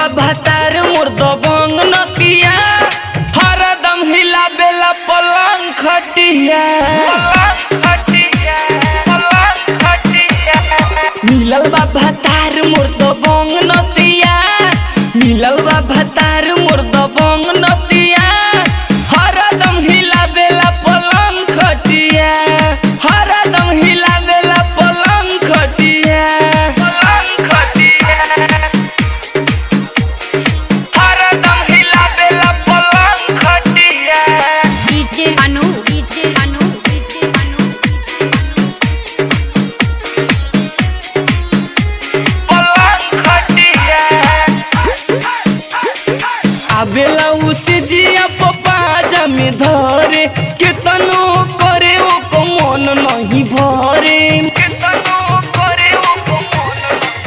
बा भातार मोर दबंग नतिया हरदम हिला बेला पलंग खटिया मिलल बा भातार मोर दबंग नतिया मिलल बा भातार मोर दबंग नतिया हरदम हिला बेला पलंग खटिया हरदम हिला बेला पलंग खटिया पलंग खटिया हरदम हिला बेला पलंग खटिया DJ Anu DJ Anu DJ Anu पलंग खटिया आबेला उसे जिया पपा जमे धरे केतनो करे ओ को मन नहीं भरे केतनो करे ओ को मन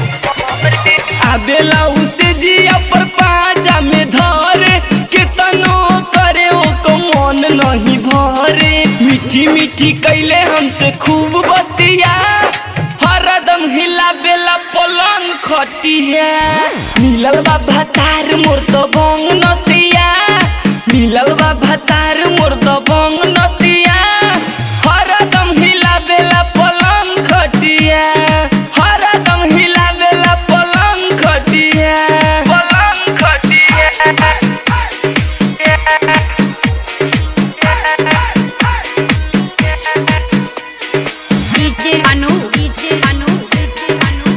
आबेला उसे जिया पर पाजा में धरे केतनो करे ओ को मन नहीं भरे मीठी मीठी कैले हमसे खूब बतिया हरदम हिला बेला पलंग खटिया मिलल बा भातार मोर तो बंग नतिया मिलल बा भातार मोर तो बंग नतिया हरदम हिला बेला पलंग खटिया हरदम हिला बेला पलंग खटिया पलंग खटिया DJ Anu DJ Anu DJ Anu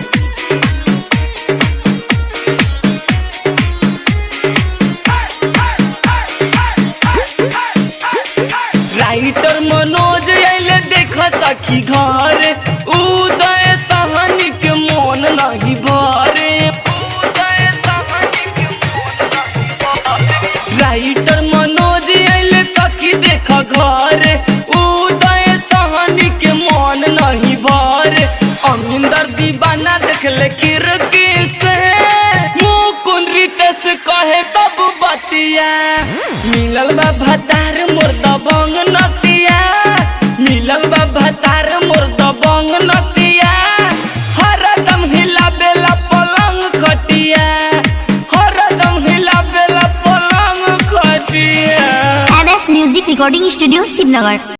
writer Manoj आइले देख सखी घर उदय सहनी के मन नहीं भरे उदय सहनी के मन नहीं भरे। राइटर मनोज आइले सखी देख घर उदय सहनी के मन नहीं भरे अमिंदर दीवाना देखले किरकी से मुकुंद रितेश कहे सब बतिया मिलल बा भतार मोर दबंग नतिया मिलल बा भतार मोर दबंग नतिया हरदम हिला बेला पलंग खटिया हरदम हिला बेला पलंग खटिया M S music recording studio Shivnagar